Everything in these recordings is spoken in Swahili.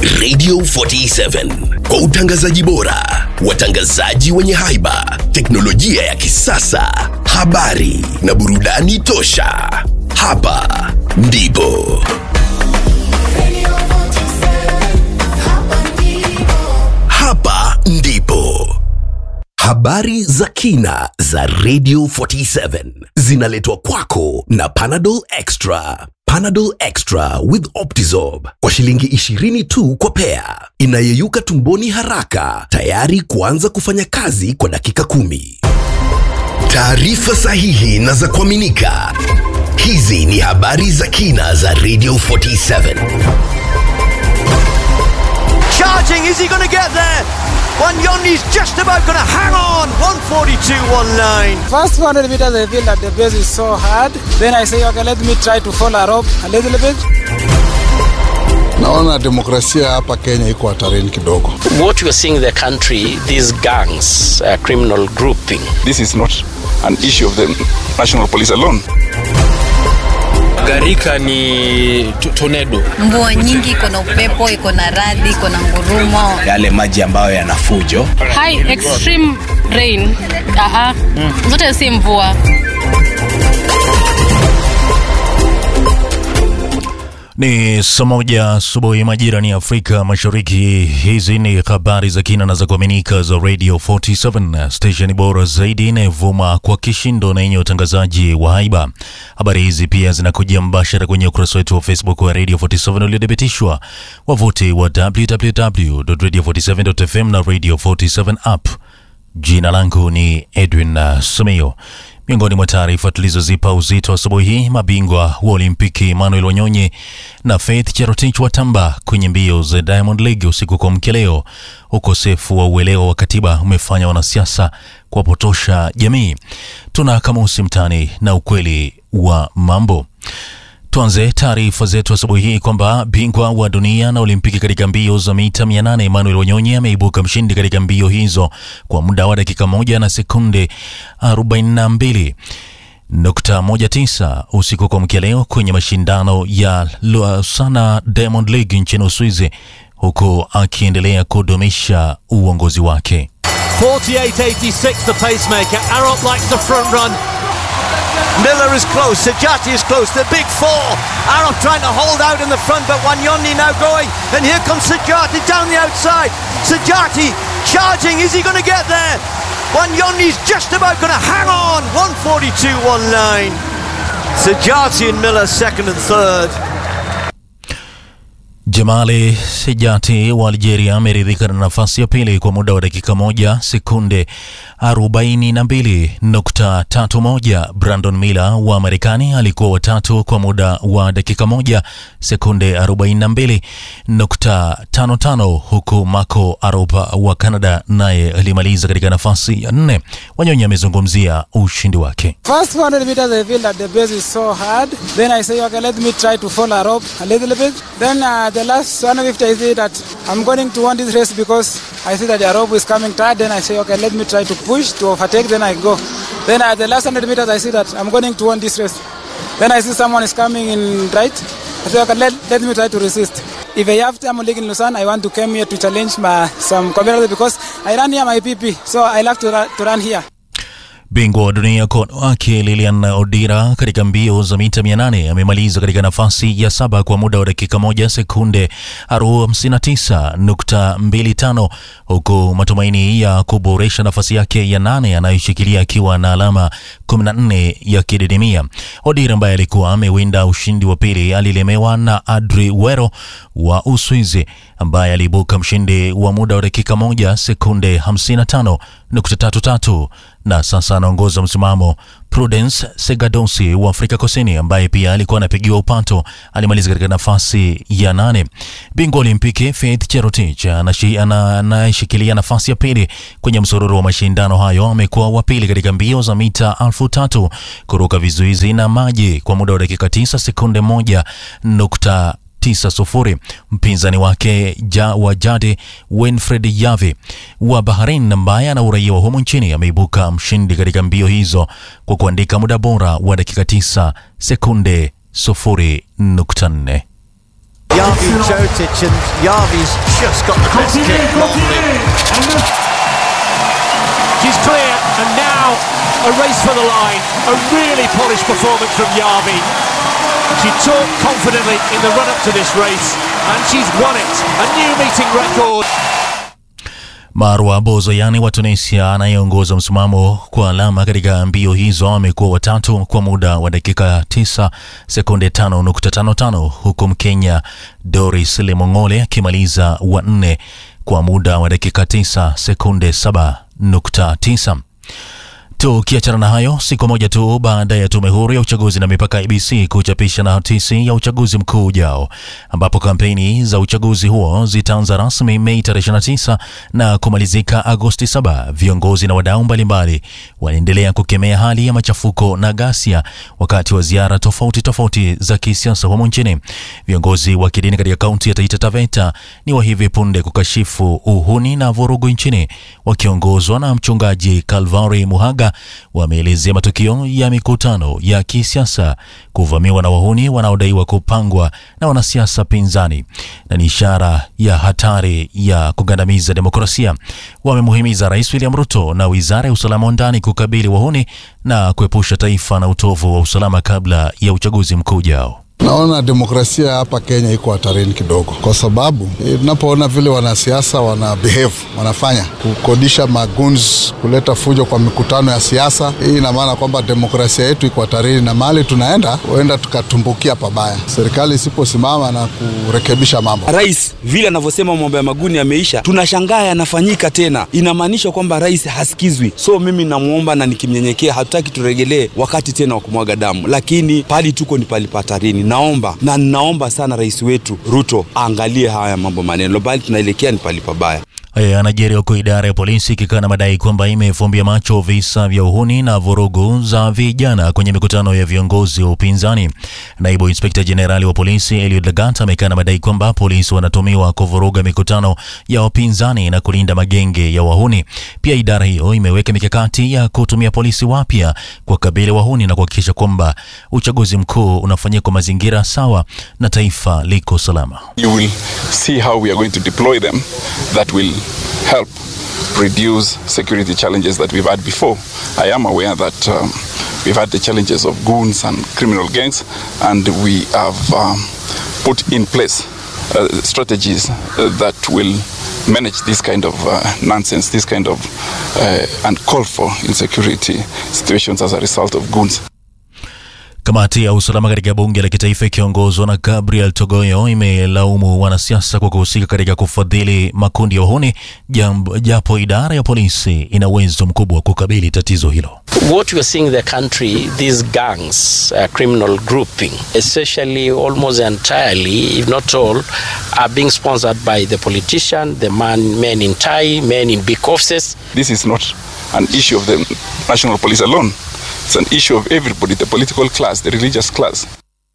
Radio 47 kwa utangazaji bora, watangazaji wenye haiba, teknolojia ya kisasa, habari na burudani tosha. Hapa ndipo hapa ndipo habari za kina za Radio 47 zinaletwa kwako na Panadol Extra. Panadol Extra with Optizorb kwa shilingi 20 tu kwa pea, inayeyuka tumboni haraka, tayari kuanza kufanya kazi kwa dakika kumi. Taarifa sahihi na za kuaminika. Hizi ni habari za kina za Radio 47. Charging, is he going to get there? Wanyondi's just about going to hang on. 142.19. First 100 meters, I feel that the base is so hard. Then I say, okay, let me try to follow a rope a little bit. Naona demokrasia hapa Kenya iko hatarini kidogo. what we are seeing in the country, these gangs, uh, criminal grouping, this is not an issue of the national police alone. Garika ni tu- tornado. mvua nyingi, iko na upepo, iko na radi, iko na ngurumo. yale maji ambayo yana fujo high extreme rain Aha. zote si mvua Ni saa moja asubuhi majira ni Afrika Mashariki. Hizi ni habari za kina na za kuaminika za Radio 47 station bora zaidi inayovuma kwa kishindo na yenye utangazaji wa haiba. Habari hizi pia zinakuja mbashara kwenye ukurasa wetu wa Facebook wa Radio 47 uliothibitishwa, wavuti wa www.radio47.fm na Radio 47 app. Jina langu ni Edwin uh, Sumio. Miongoni mwa taarifa tulizozipa uzito asubuhi hii, mabingwa wa Olimpiki Emmanuel Wanyonyi na Faith Cherotich watamba kwenye mbio za Diamond League usiku kwa mkia leo. Ukosefu wa uelewa wa katiba umefanya wanasiasa kuwapotosha jamii. Tuna kamusi mtani na ukweli wa mambo. Tuanze taarifa zetu asubuhi hii kwamba bingwa wa dunia na Olimpiki katika mbio za mita 800 Emmanuel Wanyonyi ameibuka mshindi katika mbio hizo kwa muda wa dakika moja na sekunde 42 nukta moja tisa usiku kwa mkia leo kwenye mashindano ya Lausanne Diamond League nchini Uswizi, huku akiendelea kudumisha uongozi wake. 48.86 the pacemaker. Arop likes the front run. Miller is close. Sajati is close. The big four. Arop trying to hold out in the front, but Wanyondi now going. And here comes Sajati down the outside. Sajati charging. Is he going to get there? Wanyondi's just about going to hang on. 142.19. Sajati and Miller second and third. Jamali Sejati wa Algeria ameridhika na nafasi ya pili kwa muda wa dakika moja sekunde 42.31. Brandon Miller wa Marekani alikuwa watatu kwa muda wa dakika moja sekunde 42.55, huku Marco Aropa wa Canada naye alimaliza katika nafasi ya nne. Wanyonyi amezungumzia ushindi wake. First 100 meters, I feel that the base is so hard. Then I say, okay, let me try to follow a rope a little bit. Then uh, the last 150, I say that I'm going to win this race because I see that the rope is coming tight. Then I say, okay, let me try to push to overtake. Then I go. Then at the last 100 meters, I see that I'm going to win this race. Then I see someone is coming in right. I say, okay, let, let me try to resist. If I have time league in Lausanne, I want to come here to challenge my, some competitors because I run here my PP. So I like to, run- to run here. Bingwa wa dunia kwa wanawake Lilian Odira katika mbio za mita 800 amemaliza katika nafasi ya saba kwa muda wa dakika moja sekunde 59.25 huku matumaini ya kuboresha nafasi yake ya nane anayoshikilia akiwa na alama 14 ya kididimia. Odira ambaye alikuwa amewinda ushindi wa pili alilemewa na Adri Wero wa Uswizi ambaye aliibuka mshindi wa muda wa dakika moja sekunde 55.33 na sasa anaongoza msimamo. Prudence Segadosi wa Afrika Kusini ambaye pia alikuwa anapigiwa upato alimaliza katika nafasi ya nane. Bingwa Olimpiki Faith Cherotich anashi- ana- anayeshikilia nafasi ya pili kwenye msururu wa mashindano hayo amekuwa wa pili katika mbio za mita elfu tatu kuruka vizuizi na maji kwa muda wa dakika 9 sekunde moja nukta 9-0. Mpinzani wake ja, wa jadi Winfred Yavi wa Bahrain ambaye ana uraia wa humu nchini ameibuka mshindi katika mbio hizo kwa kuandika muda bora wa dakika 9 sekunde 0.4. Yavi Jotic, and Yavi's just got the best kick probably. She's clear, and now a race for the line. A really polished performance from Yavi. She talked confidently in the run up to this race, and she's won it. A new meeting record. Marwa Bozoyani wa Tunisia anayeongoza msimamo kwa alama katika mbio hizo amekuwa watatu kwa muda wa dakika 9 sekunde 5.55 huku Mkenya Doris Lemong'ole akimaliza wa nne kwa muda wa dakika 9 sekunde 7.9. Tukiachana na hayo, siku moja tu baada ya tume huru ya uchaguzi na mipaka IBC kuchapisha notisi ya uchaguzi mkuu ujao, ambapo kampeni za uchaguzi huo zitaanza rasmi Mei 29 na kumalizika Agosti 7, viongozi na wadau mbalimbali wanaendelea kukemea hali ya machafuko na ghasia wakati wa ziara tofauti tofauti za kisiasa humo nchini. Viongozi wa kidini katika kaunti ya Taita Taveta ni wa hivi punde kukashifu uhuni na vurugu nchini wakiongozwa na mchungaji Calvary Muhaga wameelezea matukio ya mikutano ya kisiasa kuvamiwa na wahuni wanaodaiwa kupangwa na wanasiasa pinzani na ni ishara ya hatari ya kugandamiza demokrasia. Wamemuhimiza Rais William Ruto na Wizara ya Usalama wa Ndani kukabili wahuni na kuepusha taifa na utovu wa usalama kabla ya uchaguzi mkuu ujao. Naona demokrasia hapa Kenya iko hatarini kidogo, kwa sababu tunapoona vile wanasiasa wana behave, wanafanya kukodisha maguns, kuleta fujo kwa mikutano ya siasa. Hii ina maana kwamba demokrasia yetu iko hatarini, na mahali tunaenda huenda tukatumbukia pabaya, serikali isiposimama na kurekebisha mambo. Rais vile anavyosema mambo ya maguni yameisha, tunashangaa yanafanyika tena, inamaanisha kwamba rais hasikizwi. So mimi namwomba na nikimnyenyekea, hatutaki turegelee wakati tena wa kumwaga damu, lakini pali tuko ni pali patarini naomba na ninaomba sana rais wetu Ruto aangalie haya mambo maneno, bali tunaelekea ni pali pabaya. Haya yanajiri huku idara ya polisi ikikana madai kwamba imefumbia macho visa vya uhuni na vurugu za vijana kwenye mikutano ya viongozi wa upinzani. Naibu inspekta jenerali wa polisi Eliud Lagat amekana madai kwamba polisi wanatumiwa kuvuruga mikutano ya wapinzani na kulinda magenge ya wahuni. Pia idara hiyo imeweka mikakati ya kutumia polisi wapya kuwakabili wahuni na kuhakikisha kwamba uchaguzi mkuu unafanyika kwa mazingira sawa na taifa liko salama. You will see how we are going to deploy them that will help reduce security challenges that we've had before. I am aware that um, we've had the challenges of goons and criminal gangs, and we have um, put in place uh, strategies uh, that will manage this kind of uh, nonsense, this kind of uh, uncalled for insecurity situations as a result of goons. Kamati ya usalama katika bunge la kitaifa ikiongozwa na Gabriel Togoyo imelaumu wanasiasa kwa kuhusika katika kufadhili makundi ya uhuni, japo idara ya polisi ina uwezo mkubwa wa kukabili tatizo hilo. What we are seeing in the country, these gangs, uh, criminal grouping, essentially almost entirely, if not all, are being sponsored by the politician, the man, men in tie, men in big offices. This is not an issue of the national police alone. It's an issue of everybody, the political class, the religious class.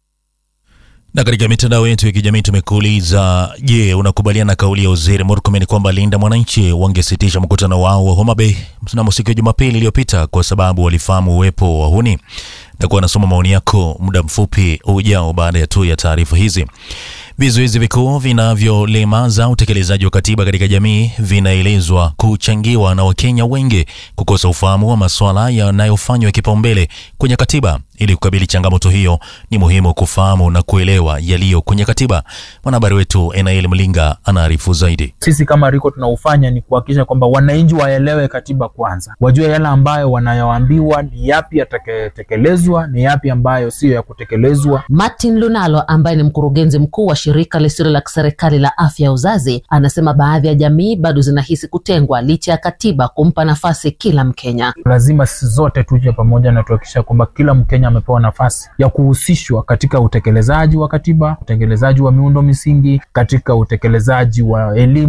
Na katika mitandao yetu ya kijamii tumekuuliza, je, unakubaliana na kauli ya Waziri Murkomen kwamba Linda Mwananchi wangesitisha mkutano wao wa Homa Bay mnamo siku ya Jumapili iliyopita kwa sababu walifahamu uwepo wa wahuni? Na kuwa nasoma maoni yako muda mfupi ujao baada ya tu ya taarifa hizi. Vizuizi vikuu vinavyolemaza utekelezaji wa katiba katika jamii vinaelezwa kuchangiwa na Wakenya wengi kukosa ufahamu wa masuala yanayofanywa kipaumbele kwenye katiba. Ili kukabili changamoto hiyo, ni muhimu kufahamu na kuelewa yaliyo kwenye katiba. Mwanahabari wetu Enael Mlinga anaarifu zaidi. Sisi kama Riko tunaufanya ni kuhakikisha kwamba wananchi waelewe katiba kwanza, wajue yale ambayo wanayoambiwa ni yapi yatatekelezwa, ni yapi ambayo siyo ya kutekelezwa. Martin Lunalo ambaye ni mkurugenzi mkuu wa shirika lisilo la kiserikali la afya ya uzazi anasema baadhi ya jamii bado zinahisi kutengwa licha ya katiba kumpa nafasi kila Mkenya. Lazima sisi zote tuje pamoja na tuhakikisha kwamba kila Mkenya amepewa nafasi ya kuhusishwa katika utekelezaji wa katiba, utekelezaji wa miundo misingi, katika utekelezaji wa elimu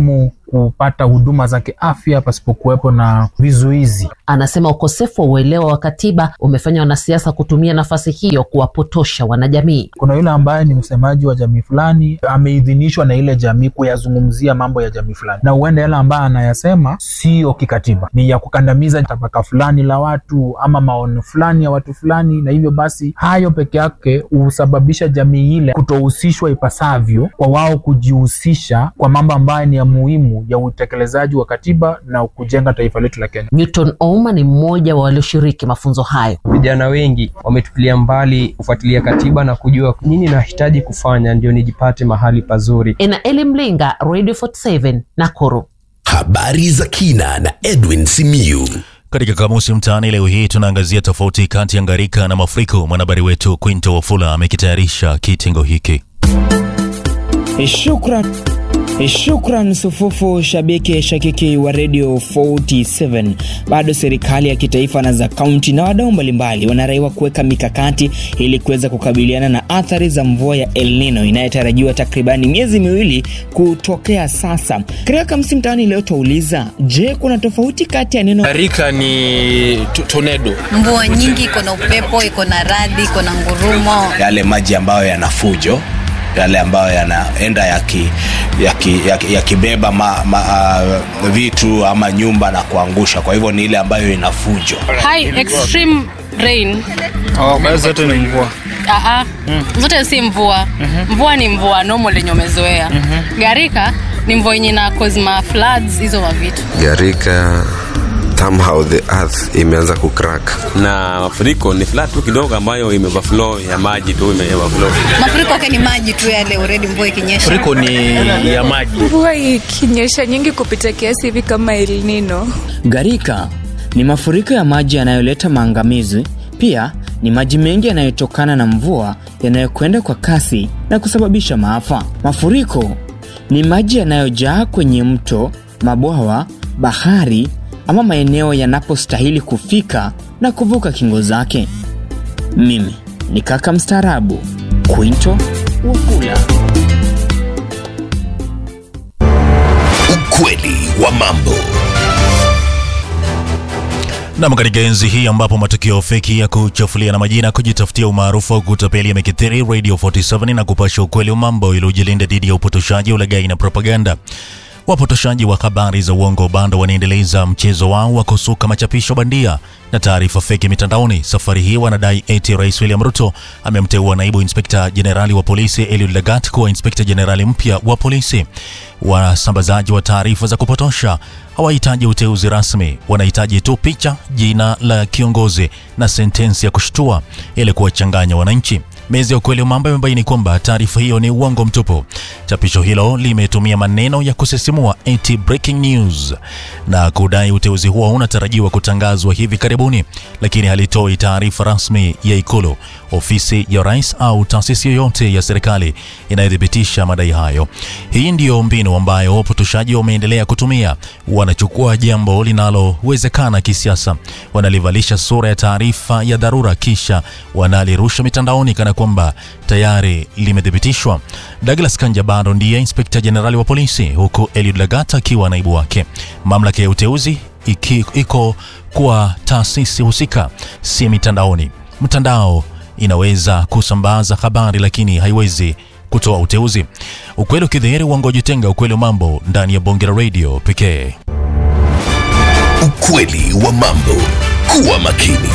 kupata huduma za kiafya pasipokuwepo na vizuizi. Anasema ukosefu wa uelewa wa katiba umefanya wanasiasa kutumia nafasi hiyo kuwapotosha wanajamii. Kuna yule ambaye ni msemaji wa jamii fulani, ameidhinishwa na ile jamii kuyazungumzia mambo ya jamii fulani, na huenda yale ambaye anayasema siyo kikatiba, ni ya kukandamiza tabaka fulani la watu ama maoni fulani ya watu fulani, na hivyo basi hayo peke yake husababisha jamii ile kutohusishwa ipasavyo kwa wao kujihusisha kwa mambo ambayo ni ya muhimu ya utekelezaji wa katiba na kujenga taifa letu la Kenya. Newton Ouma ni mmoja wa walioshiriki mafunzo hayo. Vijana wengi wametupilia mbali kufuatilia katiba na kujua nini nahitaji kufanya ndio nijipate mahali pazuri. Enaeli Mlinga, Radio 47 Nakuru. Habari za kina na Edwin Simiyu. Katika kamusi mtaani leo hii tunaangazia tofauti kati ya ngarika na mafuriko. Mwanahabari wetu Quinto Wafula amekitayarisha kitengo hiki. Shukran. Shukran sufufu shabiki shakiki wa Radio 47. Bado serikali ya kitaifa na za kaunti na wadau mbalimbali wanaraiwa kuweka mikakati ili kuweza kukabiliana na athari za mvua ya El Nino inayotarajiwa takribani miezi miwili kutokea sasa. Katika Kamsi Mtaani leo twauliza, je, kuna tofauti kati ya neno Gharika ni tornado? Mvua nyingi, iko na upepo, iko na radi, iko na ngurumo. Yale maji ambayo yana fujo yale ambayo yanaenda yakibeba yaki, yaki, yaki ma, ma, uh, vitu ama nyumba na kuangusha. Kwa hivyo ni ile ambayo ina fujo. High extreme rain. Oh, basi zote ni mvua. Aha. Mm. Zote si mvua. Mm-hmm. Mvua ni mvua normal yenye umezoea. Mm-hmm. Garika ni mvua yenye na cause ma floods hizo wa vitu. Garika somehow the earth imeanza kucrack na mafuriko ni flat tu kidogo ambayo imeoverflow ya maji tu imeoverflow. Mafuriko yake ni maji tu yale already mvua ikinyesha. Mafuriko ni ya maji. Mvua ikinyesha nyingi kupita kiasi hivi kama El Nino. Garika ni mafuriko ya maji yanayoleta maangamizi. Pia ni maji mengi yanayotokana na mvua yanayokwenda kwa kasi na kusababisha maafa. Mafuriko ni maji yanayojaa kwenye mto, mabwawa, bahari ama maeneo yanapostahili kufika na kuvuka kingo zake. Mimi ni kaka mstaarabu Quinto Wafula. Ukweli wa mambo. Nam, katika enzi hii ambapo matukio feki ya kuchafulia na majina kujitafutia umaarufu au kutapeli yamekithiri, Radio 47 na kupasha ukweli wa mambo ili ujilinda dhidi ya upotoshaji, ulaghai na propaganda. Wapotoshaji wa habari za uongo bado wanaendeleza mchezo wao wa kusuka machapisho bandia na taarifa feki mitandaoni. Safari hii wanadai eti Rais William Ruto amemteua naibu inspekta jenerali wa polisi Eliud Lagat kuwa inspekta jenerali mpya wa polisi. Wasambazaji wa taarifa za kupotosha hawahitaji uteuzi rasmi, wanahitaji tu picha, jina la kiongozi na sentensi ya kushtua ili kuwachanganya wananchi. Mezi ya ukweli wa mambo imebaini kwamba taarifa hiyo ni uongo mtupu. Chapisho hilo limetumia maneno ya kusisimua eti breaking news na kudai uteuzi huo unatarajiwa kutangazwa hivi karibuni, lakini halitoi taarifa rasmi ya Ikulu, ofisi ya rais au taasisi yoyote ya serikali inayothibitisha madai hayo. Hii ndiyo mbinu ambayo wapotoshaji wameendelea kutumia. Wanachukua jambo linalowezekana kisiasa, wanalivalisha sura ya taarifa ya dharura, kisha wanalirusha mitandaoni kana kwamba tayari limethibitishwa. Douglas Kanja bado ndiye inspekta jenerali wa polisi huku Eliud Lagat akiwa naibu wake. Mamlaka ya uteuzi iki, iko kwa taasisi husika, si mitandaoni. Mtandao inaweza kusambaza habari lakini haiwezi kutoa uteuzi. Ukweli ukidhihiri, uongo jitenga. Ukweli wa mambo ndani ya bonge la radio pekee. Ukweli wa mambo. Kuwa makini.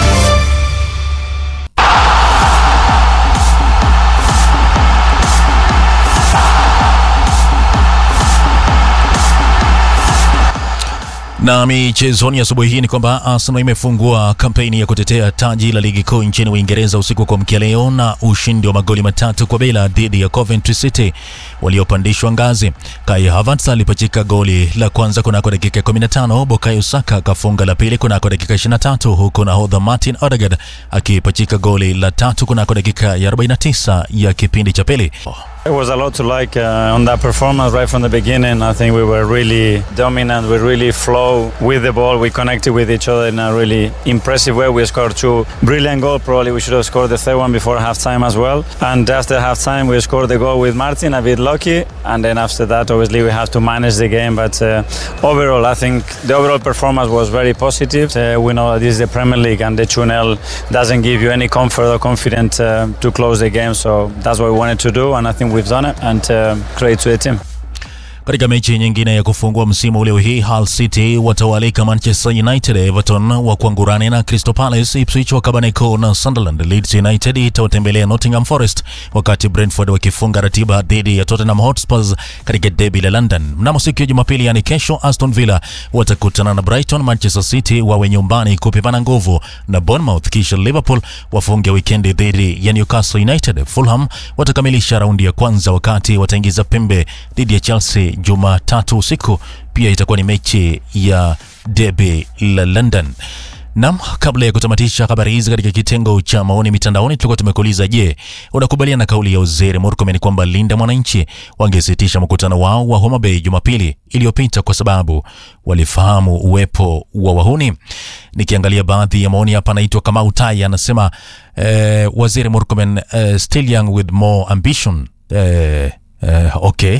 Na michezoni asubuhi hii ni kwamba Arsenal imefungua kampeni ya kutetea taji la ligi kuu nchini Uingereza usiku kwa mkia leo na ushindi wa magoli matatu kwa bila dhidi ya Coventry City waliopandishwa ngazi. Kai Havertz alipachika goli la kwanza kunako dakika 15, Bukayo Saka akafunga la pili kunako dakika 23, huku nahodha Martin Odegaard akipachika goli la tatu kunako dakika ya 49 ya kipindi cha pili. It was a lot to like uh, on that performance right from the beginning. I think we were really dominant. We really flow with the ball. We connected with each other in a really impressive way. We scored two brilliant goals. Probably we should have scored the third one before halftime as well. And after halftime, we scored the goal with Martin. A bit lucky. lucky, and then after that, obviously, we have to manage the game. But uh, overall, I think the overall performance was very positive. Uh, we know that this is the Premier League, and the 2-0 doesn't give you any comfort or confidence uh, to close the game. So that's what we wanted to do, and I think we've done it. And uh, credit to the team. Katika mechi nyingine ya kufungua msimu leo hii, Hull City watawalika Manchester United, Everton wa kuangurani na Crystal Palace, Ipswich wakabaneko na Sunderland, Leeds United itawatembelea Nottingham Forest, wakati Brentford wakifunga ratiba dhidi ya Tottenham Hotspurs katika derby la London. Mnamo siku ya Jumapili, yani kesho, Aston Villa watakutana na Brighton, Manchester City wawe nyumbani kupimana nguvu na Bournemouth, kisha Liverpool wafunge wikendi dhidi ya Newcastle United. Fulham watakamilisha raundi ya kwanza, wakati wataingiza pembe dhidi ya Chelsea Jumatatu usiku. Pia itakuwa ni mechi ya derby la London. Nam, kabla ya kutamatisha habari hizi katika kitengo cha maoni mitandaoni, tulikuwa tumekuuliza, je, unakubaliana na kauli ya Waziri Murkomen kwamba Linda Mwananchi wangesitisha mkutano wao wa Homa Bay Jumapili iliyopita kwa sababu walifahamu uwepo wa wahuni? Nikiangalia baadhi ya maoni hapa, anaitwa Kamau Tai anasema eh, Waziri Murkomen eh, still young with more ambition eh, Uh, okay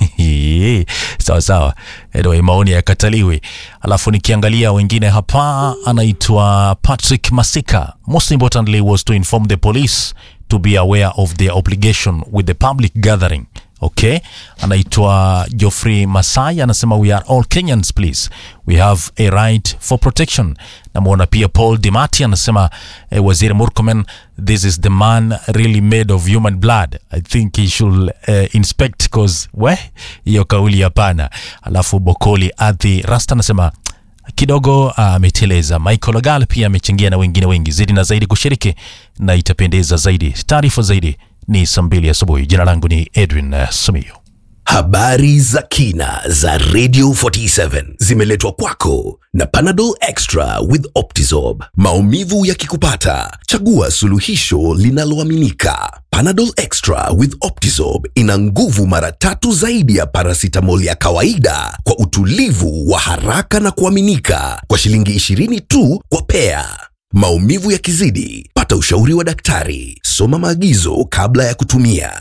sawa sawa, anyway, maoni yakataliwi. Alafu nikiangalia wengine hapa, anaitwa Patrick Masika, most importantly was to inform the police to be aware of their obligation with the public gathering. Okay, anaitwa Geoffrey Masai anasema we are all Kenyans please, we have a right for protection. Namwona pia Paul Dimati anasema eh, Waziri Murkomen, this is the man really made of human blood. I think he should eh, inspect cause we hiyo kauli hapana. Alafu Bokoli Adhi Rasta anasema kidogo ameteleza. Uh, Michael Ogal pia amechangia na wengine wengi zaidi na zaidi kushiriki, na itapendeza zaidi. Taarifa zaidi ni saa mbili asubuhi. Jina langu ni Edwin uh, Sumio. Habari za kina za Radio 47 zimeletwa kwako na Panadol Extra with Optizorb. Maumivu yakikupata, chagua suluhisho linaloaminika. Panadol Extra with Optizorb ina nguvu mara tatu zaidi ya paracetamol ya kawaida kwa utulivu wa haraka na kuaminika kwa shilingi 20 tu kwa pea. Maumivu yakizidi, pata ushauri wa daktari. Soma maagizo kabla ya kutumia.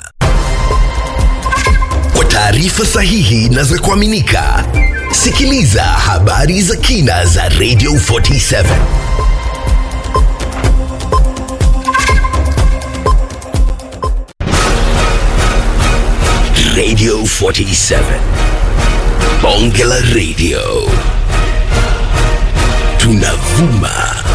Kwa taarifa sahihi na za kuaminika, sikiliza habari za kina za Radio 47. Radio 47. Bonge la Radio. Tunavuma